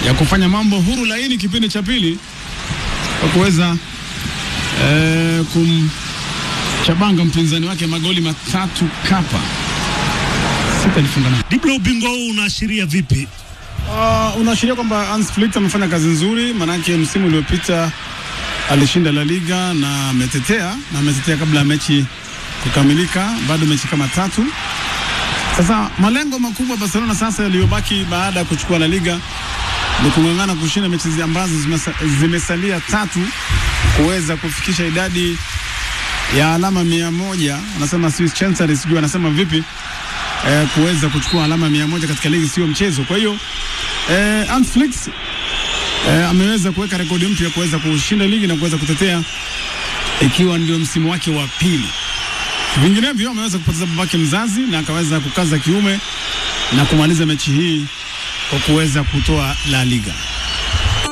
ya kufanya mambo huru laini kipindi cha pili kwa kuweza eh, kumchabanga mpinzani wake magoli matatu kapa sita alifunga na Diblo, ubingwa huu unaashiria vipi? Uh, unaashiria kwamba Hans Flick amefanya kazi nzuri, maanake msimu uliopita alishinda La Liga na ametetea na ametetea kabla ya mechi kukamilika, bado mechi kama tatu. Sasa malengo makubwa Barcelona sasa yaliyobaki baada ya kuchukua La Liga ni kung'ang'ana kushinda mechi zi- ambazo zimesa, zimesalia tatu kuweza kufikisha idadi ya alama mia moja. Anasema Swiss Chancery, sijui anasema vipi eh, kuweza kuchukua alama mia moja katika ligi sio mchezo. Kwa hiyo eh, Hans Flick eh, ameweza kuweka rekodi mpya kuweza kushinda ligi na kuweza kutetea ikiwa ndio msimu wake wa pili. Vinginevyo ameweza kupoteza babake mzazi na akaweza kukaza kiume na kumaliza mechi hii kwa kuweza kutoa La Liga.